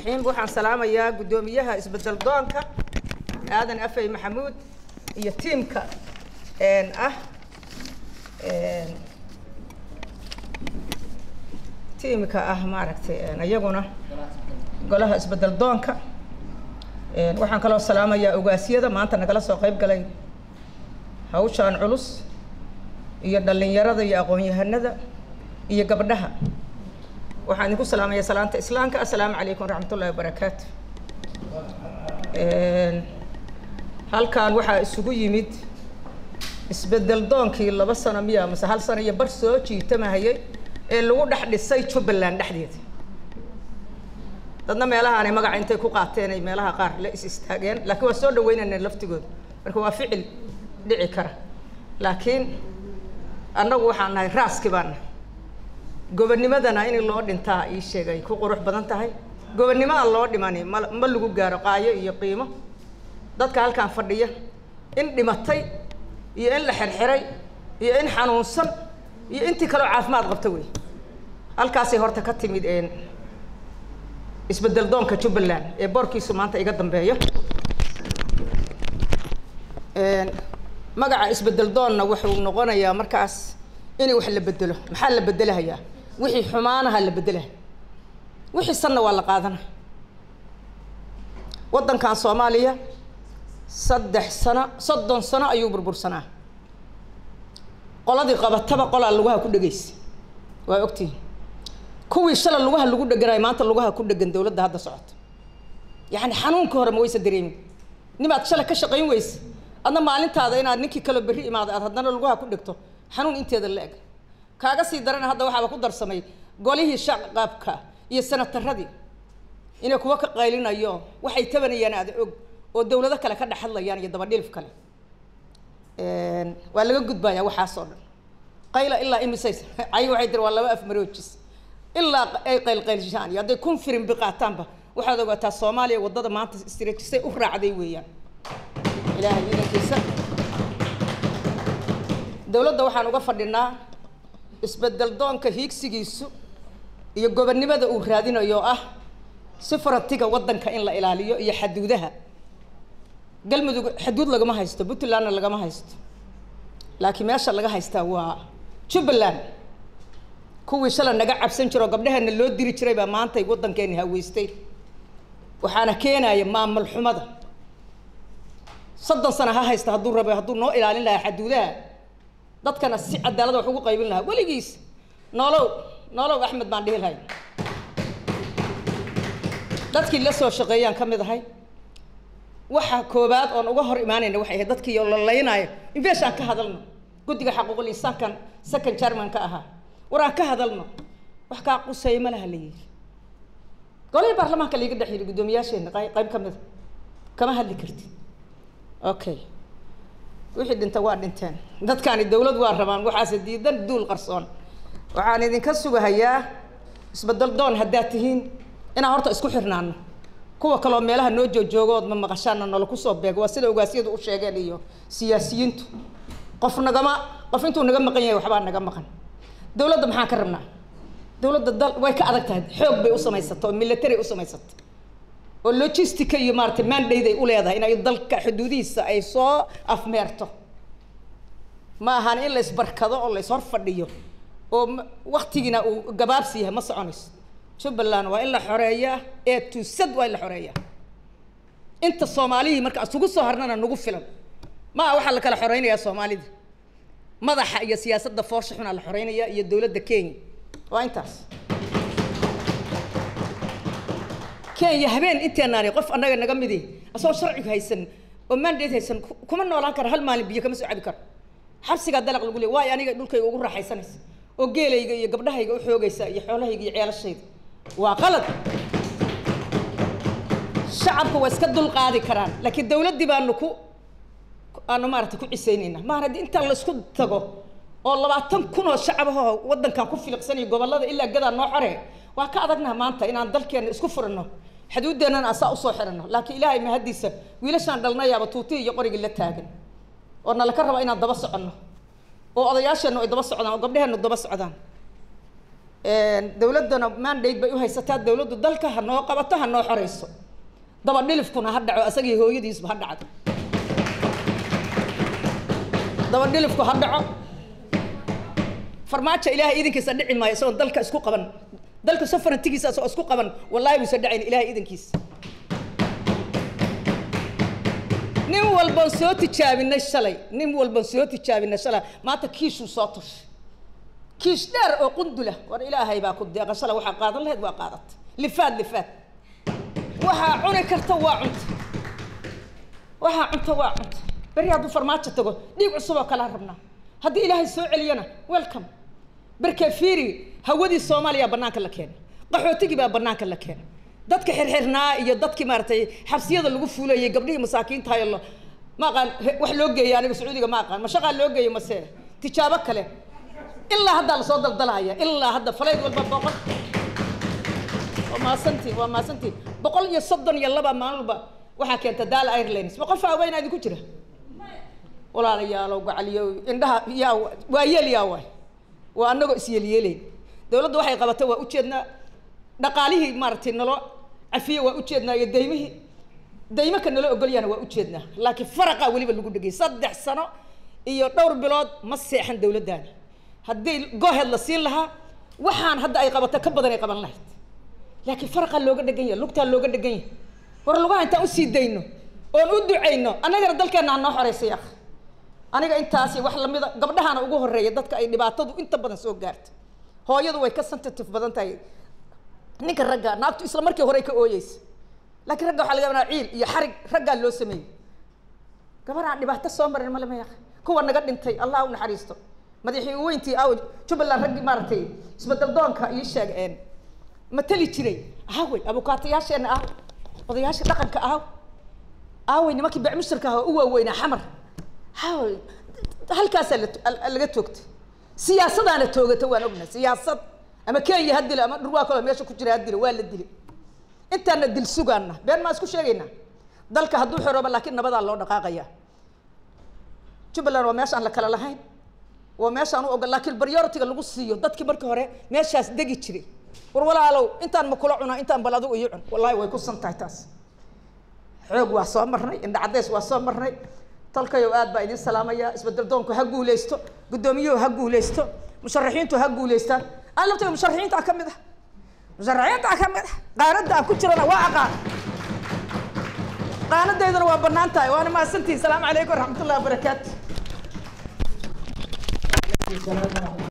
raxiim waxaan salaamayaa guddoomiyaha isbedel doonka aadan afey maxamuud iyo tiimka ah tiimka ah maaragtay iyaguna golaha isbedel doonka waxaan kaloo salaamayaa ogaasyada maanta nagala soo qayb galay hawshaan culus iyo dhallinyarada iyo aqoon-yahanada iyo gabdhaha waxaan idinku salaamaya salaanta islaamka assalaamu calaykum waraxmat ullahi wabarakaatu halkan waxaa isugu yimid isbedel doonkii laba sano miya mase hal sano iyo bar soo jiitamahayay ee lagu dhex dhisay jubbaland dhexdeeda dadna meelahaanay magaca intay ku qaateen ay meelaha qaar la is istaageen laakiin waa soo dhaweynayna laftigooda marka waa ficil dhici kara laakiin annagu waxaan nahay raaski baan nahay gobonimadana in loo dhintaa ii sheegay ku qurux badan tahay gobonnimo aan loo dhimani ma ma lagu gaaro qaayo iyo qiimo dadka halkaan fadhiya in dhimatay iyo in la xirxiray iyo in xanuunsan iyo intii kaleo caafimaad qabta wey halkaasay horta ka timid isbedel doonka jubbaland ee boorkiisu maanta iga dambeeyo magaca isbedel doonna wuxuu noqonayaa markaas in wax la bedelo maxaa la bedelahayaa wixii xumaanaha la bedelaha wixii sanna waa la qaadana waddankan soomaaliya saddex sano soddon sano ayuu burbursanaa qoladii qabataba qolaa lugaha ku dhegaysa waa ogtihin kuwii shala lugaha lagu dheganayo maanta lugaha ku dhegan dawladda hadda socoto yacni xanuunka hore ma waysa dareemin nimaad shalay ka shaqayn weysa adna maalintaada inaad ninkii kaloo berri imaada aad haddana lugaha ku dhegto xanuun inteeda la eg kaaga sii darana hadda waxaaba ku darsamay golihii shaqaabka iyo sanataradii inay kuwa ka qaylinayo waxay tabanayaan aada og oo dawlado kale ka dhex hadlayaan iyo dabadhilif kale waa laga gudbayaa waxaas oo dhan qayla ilaa imisays cay waxay tiri waa laba af maroojis ilaa ay qaylqaylshaan iyo hadday kun firin biqaataanba waxaad ogaataa soomaaliya waddada maanta istiraajisay u raacday weeyaan ilaahay idankiisa dawladda waxaan uga fadhinaa isbedel doonka hiigsigiisu iyo gobonnimada uu raadinayo ah si farantiga waddanka in la ilaaliyo iyo xaduudaha galmudug xaduud lagama haysto puntlandna lagama haysto laakiin meesha laga haystaa waa jubbaland kuwii shala naga cabsan jiro gabdhaheena loo diri jiray baa maantay waddankeeni haweystay waxaana keenaya maamul xumada soddon sana ha haysta hadduu rabo hadduu noo ilaalin lahaa xaduudaha dadkana si cadaalada wax ugu qaybin lahaa weligiis noolow noolow axmed baan dhihi lahay dadkii la soo shaqeeyaan ka mid ahay waxa koobaad oon uga hor imaanayna waxay ahayd dadkii lalaynaayo in beeshaan ka hadalno guddiga xaquuqul insaankan second germanka ahaa war aan ka hadalno wax kaa quseeya ma laha la yidhi golihii baarlamaanka laiga dhex yidhi guddoomiyaasheena qayb ka mida kama hadli kartid okay wixii dhinta waa dhinteen dadkaani dawlad waa rabaan waxaase diidan duul qarsoon waxaan idinka sugahayaa isbedel doon haddaad tihiin inaan horta isku xirnaano kuwa kaloo meelaha noo joojoogood ma maqashaana nala kusoo beego waa sida ogaasyadu u sheegeen iyo siyaasiyiintu qof nagama qof intuu naga maqan yahay waxbaa naga maqan dawladda maxaan ka rabnaa dawladda dal way ka adag tahay xoog bay u samaysata oo military u samaysata oo logistica iyo maaragtay mandate ay u leedahay inay dalka xuduudihiisa ay soo afmeerto ma ahaan in la isbarkado oo la ishor fadhiyo oo waktigiina uu gabaabsi yahay ma soconayso jubbaland waa in la xoreeyaa ee tuusad waa in la xoreeyaa inta soomaalihii marka isugu soo harnana nagu filan ma aha waxaa la kala xoreynayaa soomaalida madaxa iyo siyaasadda foosha xunaa la xoreynaya iyo dawladda kenya waa intaas kenya habeen inteenaani qof annaga naga midi asagoo sharcigu haysan oo mandate haysan kuma noolaan kara hal maalin biyo kama soo cabi karo xabsigaa dalaq lagu leey waayo aniga dhulkayga ugu raaxaysanaysa oo geelayga iyo gabdhahayga u xoogaysa iyo xoolahayga iyo ceelashayda waa qalad shacabku waa iska dul qaadi karaan laakiin dawladdii baanu ku aanu maaragtay ku cisaynaynaa maar haddii intaan la isku tago oo labaatan kun oo shacabahoo waddankan ku filiqsanayo gobollada ilaa gadaa noo xore waa ka adagnaha maanta inaan dalkeena isku furanno xuduuddeenana asaa usoo xiranno laakiin ilaahay mahaddiisa wiilashaan dhalnayaaba tuutihii iyo qorigii la taagan oo nala ka raba inaan daba soconno oo odayaasheennu ay daba socdaan oo gabdhaheennu daba socdaan dawladdana mandate bay u haysataa dawladdu dalka ha noo qabato ha noo xoreyso daba dhilifkuna ha dhaco asagii hooyadiisba ha dhacdo daba dhilifku ha dhaco farmaajo ilaahay idinkiisa dhici maayo isagoon dalka isku qaban dalka sofarantigiisa isagoo isku qaban wallahi buusa dhacayn ilaahay idinkiisa nin walban soo tijaabinay shalay nin walban soo tijaabinay shalay maanta kiishuu soo tushay kiish dheer oo qundula war ilaahay baa ku deeqa shalay waxaa qaadan lahayd waa qaadatay lifaad lifaad waxaa cuni karta waa cunta waxaa cunta waa cunta beri hadduu farmaajo tago dhiig cusub oo kalaa rabnaa haddii ilaahay soo celiyana welcome berke fiiri hawadii soomaaliya banaanka la keenay qaxootigii baa banaanka la keenay dadka xirxirnaa iyo dadkii maaragtay xabsiyada lagu fuulayay gabdhihii masaakiintahay lo ma aqaan wax loo geeyay aniga sacuudiga ma aqaan ma shaqaa loo geeyay mase tijaabo kale ilaa haddaa lasoo daldalaya ilaa hadda falayd walba boqol waa maasantiin waa maasantiin boqol iyo soddon iyo laba maalin walba waxaa keenta daal airlines ma qof haweenaa idinku jira walaalayaalow gacaliyo indhaha yaa waa yeel yaa waay waa anagoo isyeelyeelayn dawladdu waxay qabatay waa ujeednaa dhaqaalihii maaragtay naloo cafiye waa ujeednaa iyo daymihii daymaka nala ogolyana waa ujeednaa laakiin faraqaa weliba lagu dhegay saddex sano iyo dhowr bilood ma seexan dawladdaani haddii gooheed la siin lahaa waxaan hadda ay qabato ka badan ay qaban lahayd laakiin faraqaa looga dhegan yahay lugtaa looga dhegan yahay war lugaha intaan usii dayno oon u ducayno annagana dalkeenna ha noo xoreysay akh aniga intaasi wax lamida gabdhahana ugu horeeya dadka ay dhibaatadu inta badan soo gaarta hooyadu way ka sensitive badan tahay ninka ragga naagtu isla markii hore ka ooyeysa laakiin ragga waxaa laga yabanaa ciil iyo xarig raggaa loo sameeyey gabaraan dhibaato soo marin male ma yaqan kuwa naga dhintay allah u naxariisto madaxii weyntii aw jubbaland raggii maaragtay isbedel doonka ii sheeg matali jiray aawey abukaatayaasheenna aaw odayaasha dhaqanka aaw aawey nimankii becmushirka ah oo u waaweynaa xamar aawey halkaasaa la laga toogtay siyaasadaana toogata waan ognahay siyaasad ama kenya ha dilo ama dhurwaa kaloo meesha ku jira ha dilo waa la dilay intaana dil sugaana been maa isku sheegaynaa dalka hadduu xorooba laakiin nabadaa loo dhaqaaqaya jubbaland waa meeshaan la kala lahayn waa meeshaan u ogol laakiin prioritiga lagu siiyo dadkii markii hore meeshaas degi jiray war walaalow intaan ma kula cunaa intaan bal adigu iyo cun wallahi way ku san tahay taas xoog waa soo marnay indha caddeys waa soo marnay talkayow aad baa idiin salaamaya isbedel doonku ha guuleysto guddoomiyuhu ha guuleysto musharaxiintu ha guuleystaan aan laftayda musharaxiinta ka mid ah musharaxiinta ka mid ah qaanadda aan ku jirana waa aqaan qaanadeydana waa bannaan tahay waana mahadsantihin salaamu calaykum waraxmatullahi wabarakaatu